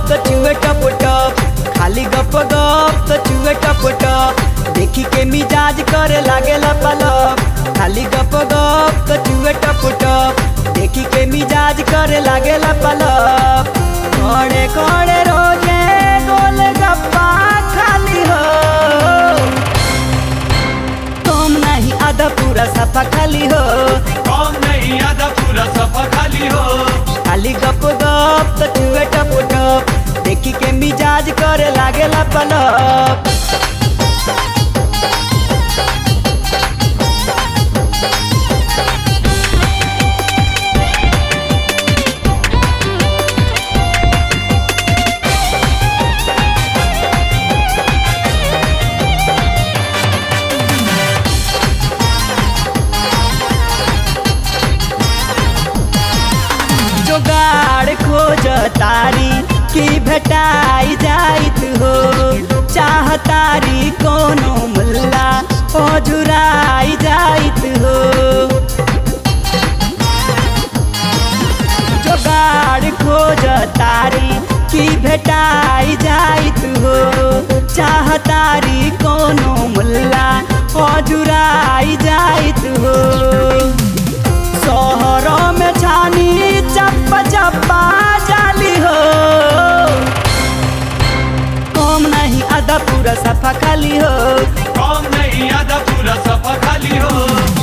तो चुए टप टप खाली गप गप तो चुए टप टप देखी के मिजाज करे लागे पलप खाली गप गप तो चुए टप टप देखी के मिजाज करे लागे पलप कोड़े कोड़े रोजे गोल गप्पा खाली हो तुम नहीं आधा पूरा सफा खाली हो कौन नहीं आधा पूरा सफा खाली हो खाली गप गप तो चुए टप टप देखी के मिजाज करे लागे पलप जोगाड़ खोज तारी की भेटाई जाइत हो चाह तारी कोनो मुल्ला ओ झुराई जाइत हो जोगाड़ खोज तारी की भेटाई जाइत हो चाह तारी कोनो मुल्ला ओ झुराई जाइत हो शहरों में छानी चप्पा चप्पा जाली हो कम नहीं आधा पूरा सफा खाली हो कौन नहीं आधा पूरा सफा खाली हो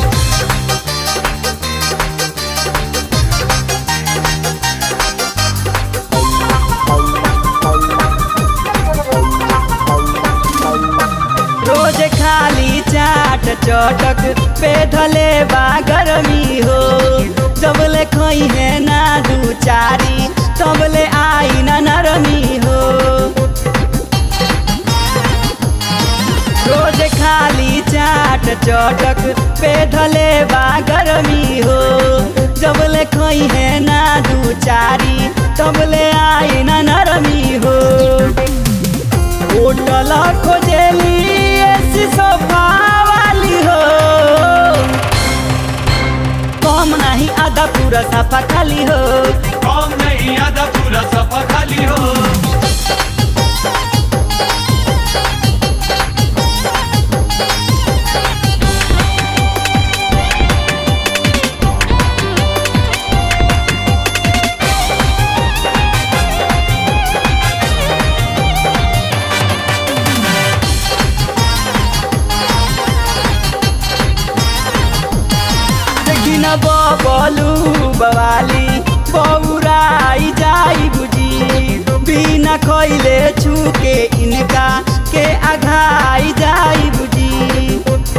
रोज खाली चाट चटक पे धले बा गरमी हो सबले खई है ना दू चारी सबले आई ना नरमी हो रोज खाली चाट चटक पे धले बा गरमी हो जबले खई है ना दू चारी तबले आई ना नरमी हो होटल खोजेली ऐसी सोफा वाली हो कम नहीं आधा पूरा सफा खाली हो कौन नहीं आधा पूरा सफा खाली हो देखी न बबलू बवाली बौराई जाई बुझी बिना खैले छूके इनका के अघाई जाई बुझी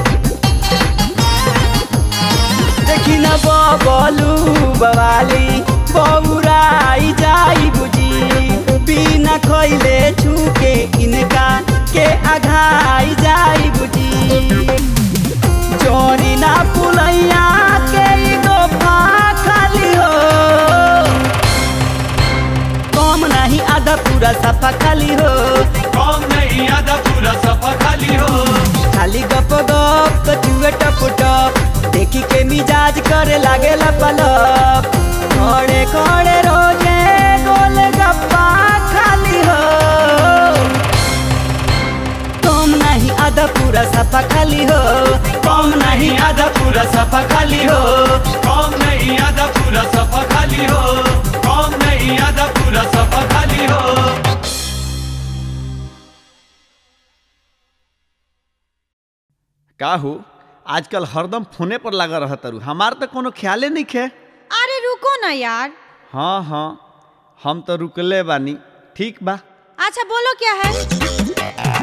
देखी न बबलू बवाली बौराई जाई बुझी बिना खैले छूके इनका के अघाई जाई बुझी चोरी ना पुलैया के ई गोफा खाली हो कम नहीं आधा पूरा सफा खाली हो कौन नहीं आधा पूरा सफा खाली हो खाली गप गप तो चुए टप टप देखी के मिजाज करे लागे पलप खड़े खड़े रोजे गोल गप्पा खाली हो कम नहीं आधा पूरा सफा खाली हो कौन नहीं आधा पूरा सफा खाली हो कौन नहीं आधा पूरा सफा खाली हो कौन नहीं आधा पूरा सफा खाली हो का हो आजकल हरदम फोने पर लगा रह तरु हमार तो कोनो ख्याले नहीं खे अरे रुको ना यार हाँ हाँ हम तो रुकले बानी ठीक बा अच्छा बोलो क्या है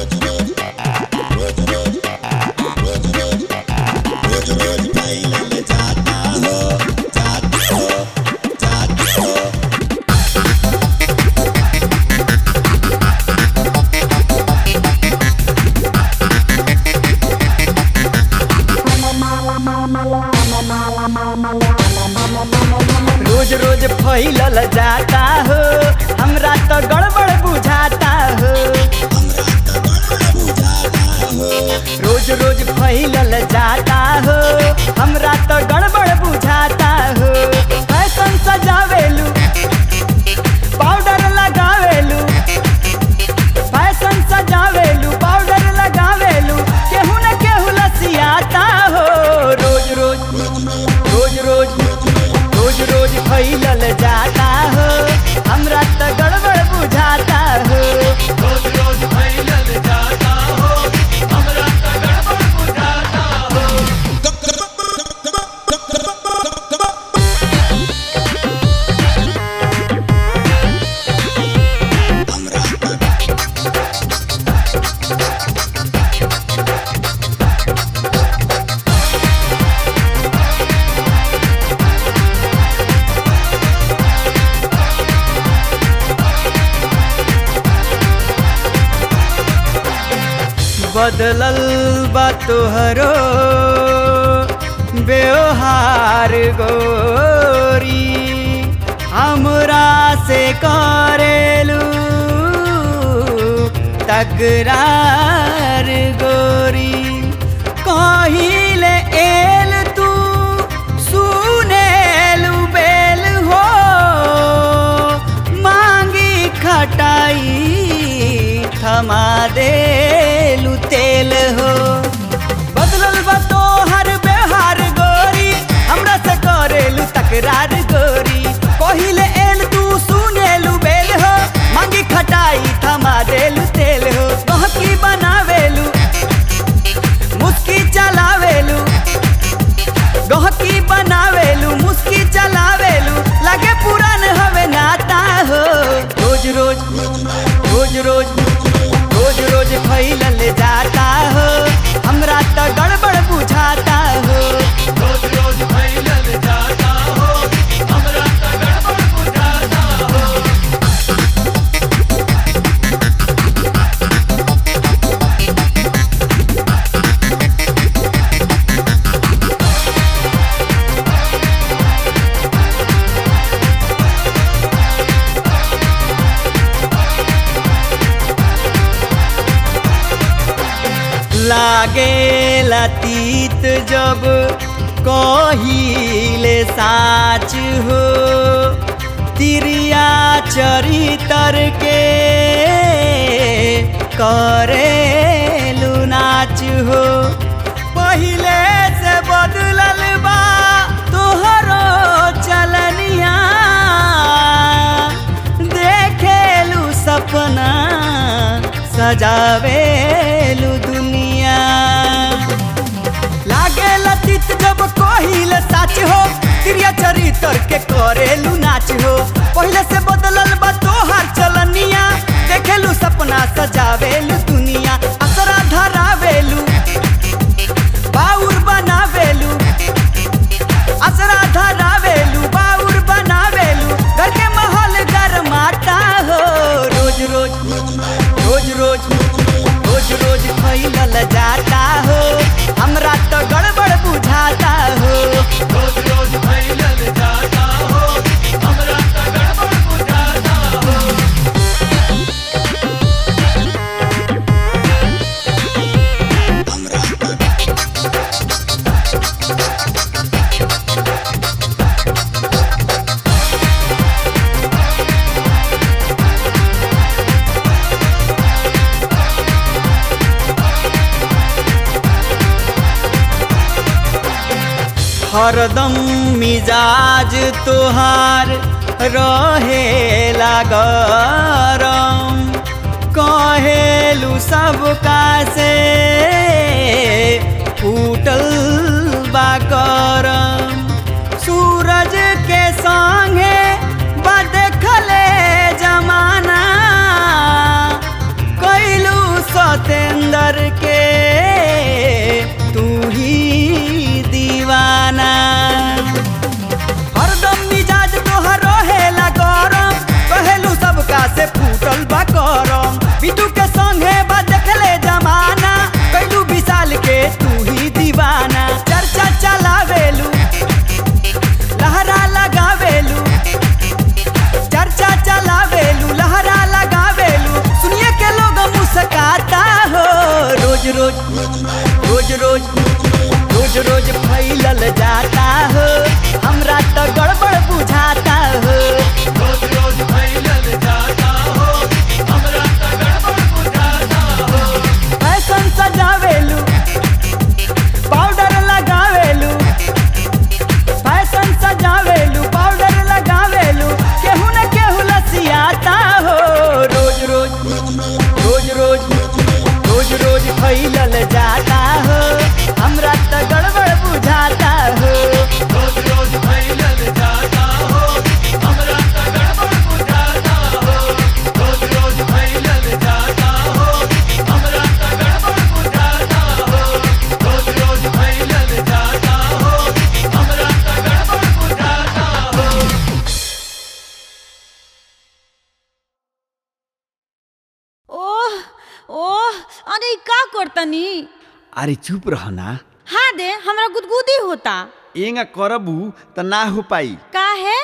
रोज रोज फैलल जाता हो हमरा तो गड़बड़ बुझाता हो रोज रोज फैलल जाता हो हमरा तो गड़बड़ बुझाता हो फैशन सजावेलू पाउडर लगावे बदलल बा तोहरो व्यवहार गोरी हमरा से करेलू तकरार गोरी कहिले एल तू सुनेलू बेल हो मांगी खटाई थमा देलू तेल हो बदलल बा तोहर व्यवहार गोरी हमरा से करेलू तकरार गोरी कहिले एल तू सुनेलू बेल हो मांगी खटाई थमा देलू तेल हो गहकी बनावेलू मुस्की चलावेलू गहकी बनावेलू मुस्की चलावेलू लगे पुरान हवे नाता हो रोज रोज रोज रोज रोज रोज फैलल जाता हो हमरा तो गड़बड़ बुझाता हो रोज रोज फैलल जाता हो हमरा त गड़बड़ बुझाता हो लागे लतीत जब कहिले साच हो तिरिया चरितर के करेलू नाच हो पहिले से बदलल बा तोहरो चलनिया देखेलू सपना सजावेलू दुनिया लागे लतित जब कहिल साच हो क्रिया चरित्र के करेलू नाच हो पहले से बदलल बा तोहार चलनिया देखेलू सपना सजावेलू दुनिया असरा धरावेलू बाउर बनावेलू असरा धरावेलू बाउर बनावेलू घर के माहौल गरमाता हो रोज रोज रोज रोज रोज रोज फैलल जाता हो हमरा तो गड़बड़ बुझाता हो रोज रोज फैलल जाता हो हमरा त गड़बड़ बुझाता हो हरदम मिजाज तोहार रहेला गरम कहेलू सबका से फूटल बा करम सूरज के संगे बा देखले जमाना कैलू सतेंद्र के तू ही दीवाना हरदम मिजाज तोहर रहेला गरम कहेलू सबका से फूटल बा करम बिटू के संगे बा देखले जमाना कैलू विशाल के तू ही दीवाना चर्चा चलावेलू लहरा लगावेलू चर्चा चलावेलू लहरा लगावेलू सुनिए के लोग मुस्काता हो रोज रोज रोज रोज रोज रोज फैलल जाता हो हमरा तो गड़बड़ बुझाता हो रोज रोज फैलल जाता हो हमरा त गड़बड़ बुझाता हो फैशन सजावेलू पाउडर लगावेलू फैशन सजावेलू पाउडर लगावेलू केहू न केहू लसियाता हो रोज रोज रोज रोज रोज रोज फैलल जाता हो हमरा तो गड़बड़ बुझाता हो अरे ई का करतनी अरे चुप रह ना हाँ दे हमरा गुदगुदी होता एंगा करबू त ना हो पाई का है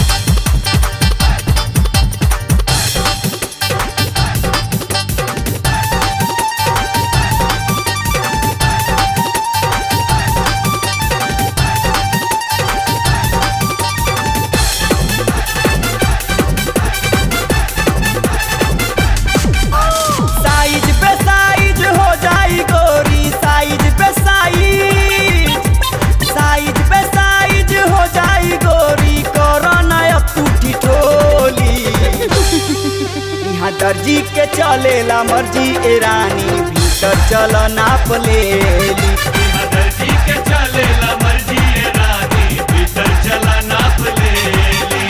साइज पे साइज हो जाई गोरी साइज पे साइज साइज पे साइज हो जाई गोरी कोरोना अब तू ठिठोली यहाँ दर्जी के चलेला मर्जी ए रानी भीतर चल नाप लेली दर्जी के चलेला मर्जी ए रानी भीतर चला नाप लेली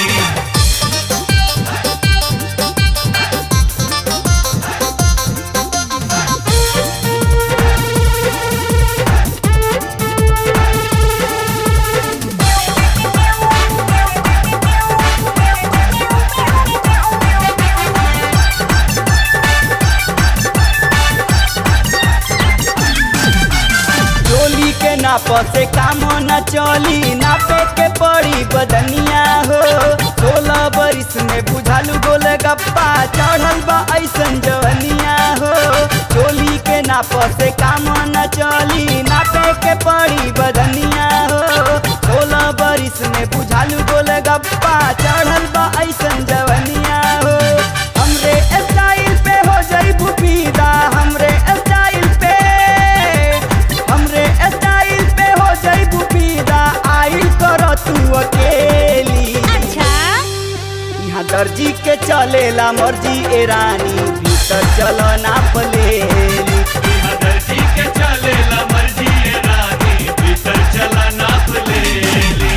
चोली के नाप से काम न चली नापे के पड़ी बदनिया हो सोलह बरिस में बुझालू गोल गप्पा चढ़ल बा ऐसन जवनिया हो चोली के नाप से काम न चली नापे के पड़ी बदनिया हो सोलह बरिस में बुझालू गोल गप्पा चढ़ल बा ऐसन जवनिया हो हमरे स्टाइल पे हो जाई फीदा हमरे स्टाइल पे हमरे स्टाइल पे हो जाई फीदा आइल कर तू अकेली अच्छा यहाँ दर्जी के चलेला मर्जी ए रानी भीतर चल नाप लेली दर्जी के चलेला मर्जी ए रानी भीतर चला नाप लेली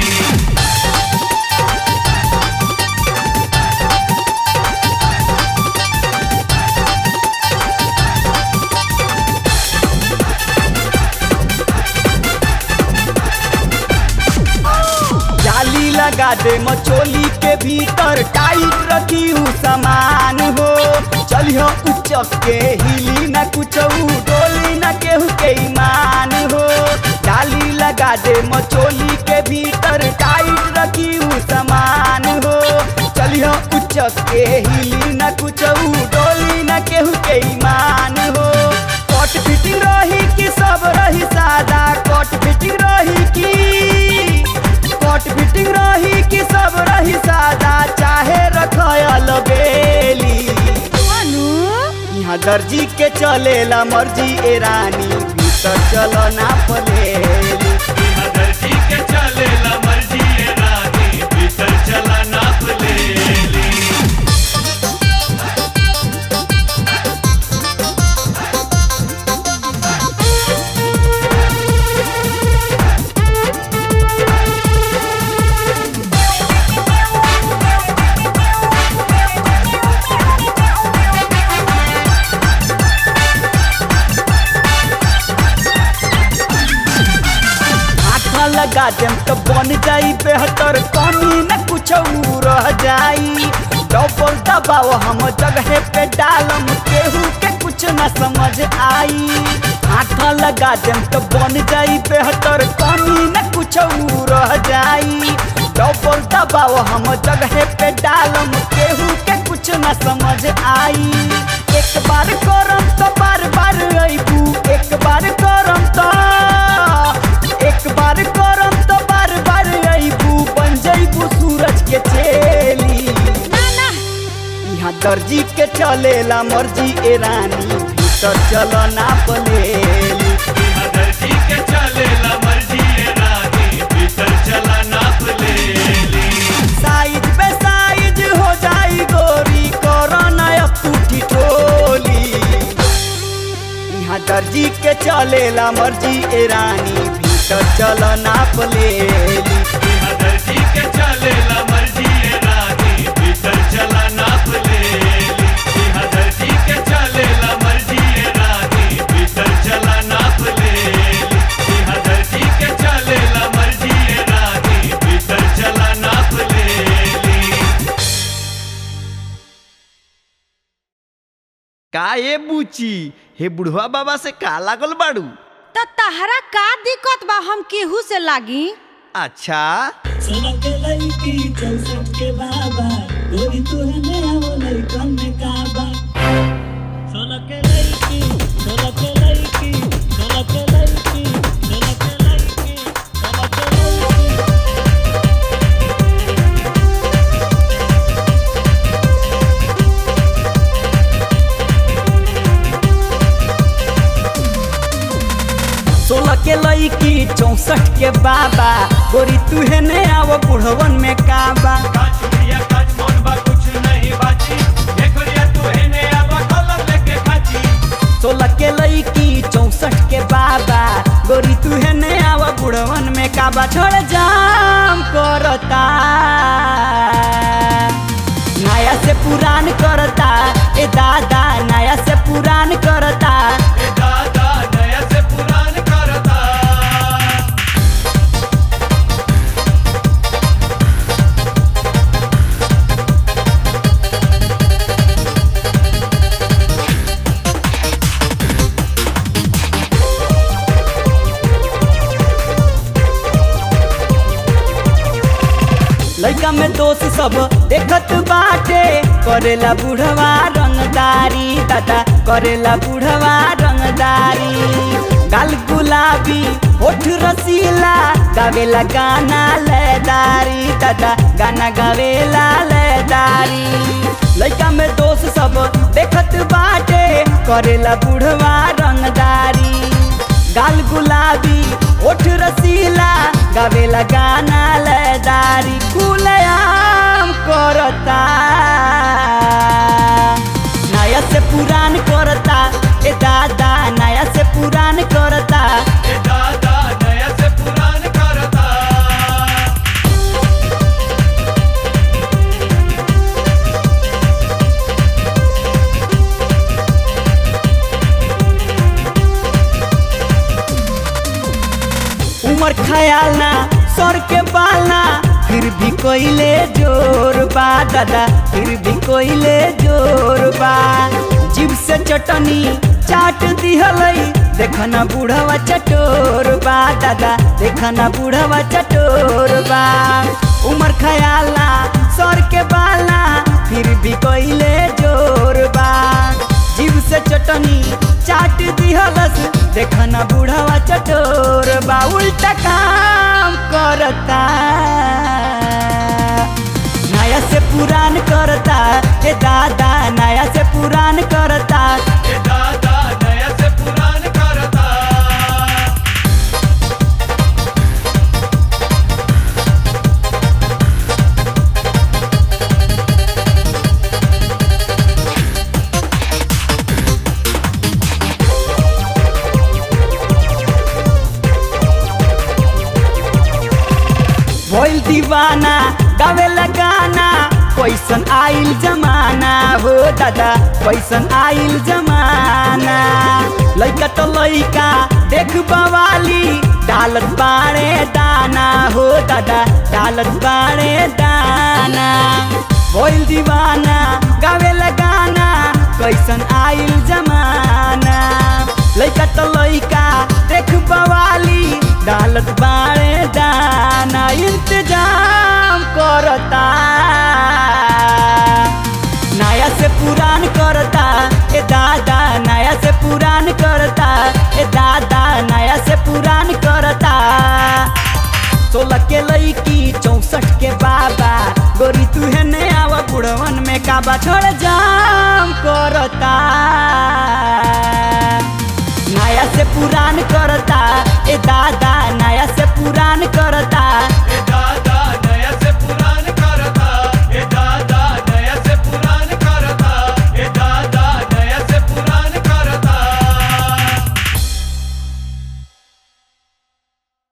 जाली लगा दे मचोली के भीतर टाइट रखी हूँ सामान हो चलियो उचक के हिली न कुछ डोली न केहू के ईमान हो जाली लगा दे मचोली के भीतर टाइट रखी हूँ सामान हो चलियो उचक के हिली न कुछ डोली न केहू के ईमान हो कट फिटिंग रही कि सब रही सादा कट फिटिंग रही कि कट फिटिंग रही कि सब रही सादा चाहे रखल बेली अनु यहाँ दर्जी के चलेला मर्जी ए रानी भीतर चल नाप लेली दर्जी के चलेला मर्जी ए रानी भीतर चला नाप लेली हाथ लगा देम तो बन जाई बेहतर कमी न कुछ रह जाई डबल दबाव हम जगह पे डालम केहू के कुछ न समझ आई हाथ लगा देम तो बन जाई बेहतर कमी न कुछ रह जाई डबल दबाव हम जगह पे डालम केहू के कुछ न समझ आई एक बार करम तो बार बार अबू एक बार करम तो एक बार करम तो बार बार अबू बन जैबू सूरज के चेली ना ना यहाँ दर्जी के चलेला मर्जी ए रानी भीतर चल नाप लेली दर्जी के चलेला मर्जी ए रानी भीतर चला नाप लेली साइज पे साइज हो जाई गोरी कोरोना अब तू ठिठोली यहाँ दर्जी के चलेला मर्जी ए रानी भीतर चल नाप लेली दर्जी के चलेला मर्जी ए रानी भीतर चला नाप लेली दर्जी के चलेला मर्जी ए रानी भीतर चला नाप लेली दर्जी के चलेला मर्जी ए रानी भीतर चला नाप लेली का ए बुची हे बुढ़वा बाबा से का लागल बाड़ू त तहरा का दिक्कत बा हम केहू से लागी अच्छा सड़क लड़की चौसठ के बाबा गोरी तुहने आवो लड़कन में काबा सड़क लड़की सड़क लड़की सड़क लड़की सड़क लड़की सड़क लड़की सोलह के लईकी चौसठ के बाबा गोरी तुहे ने आवो बुढ़वन में काबा काचुरिया काच मोन बा कुछ नहीं बाची ये गुड़िया तू है ने अब कलम लेके खाची सोलह के लईकी चौसठ के बाबा गोरी तुहे ने आवो बुढ़वन में काबा छोड़ जाम करता नया से पुरान करता ए दादा नया से पुरान करता ए दादा नया से पुरान करता लड़का में दोस्त सब देखत बाटे करेला बुढ़वा रंगदारी दादा करेला बुढ़वा रंगदारी गाल गुलाबी होठ रसीला गावेला गाना लयदारी दादा गाना गावेला लयदारी लड़का में दोस्त सब देखत बाटे करेला बुढ़वा रंगदारी गाल गुलाबी ओठ रसीला गावेला गाना लयदारी खुलयाम करता नया से पुरान करता ए दादा नया से पुरान करता ए दादा नया से पुरान करता उमर ख्याल ना सर के बालना फिर भी कोइले जोर बा दादा फिर भी कोइले जोर बा जीव से चटनी चाट दिहलई देखना बूढ़वा चटोर बा दादा देखना बूढ़वा चटोर बा उमर ख्याल ना सर के बालना फिर भी कोइले जोर बा जीव से चटनी चाट दिहलस देखना बूढ़वा चटोर बा उल्टा काम करता नया से पुरान करता ए दादा नया से पुरान करता ए दादा नया से पुरान करता भइल दीवाना गावे लगाना कैसन आइल जमाना हो दादा कैसन आइल जमाना लइका तो लइका देख बवाली डालत बाड़े दाना हो दादा डालत बाड़े दाना भइल दीवाना गावे लगाना कैसन आइल जमाना लइका तो लइका देख बवाली डालत बाड़े दाना इंतजाम करता नया से पुरान करता ए दादा नया से पुरान करता ए दादा नया से पुरान करता सोलह के लईकी चौसठ के बाबा गोरी तुहे ने आवा बुढ़वन में काबा छोड़ जाम करता नया से पुरान करता ए दादा नया से पुरान करता ए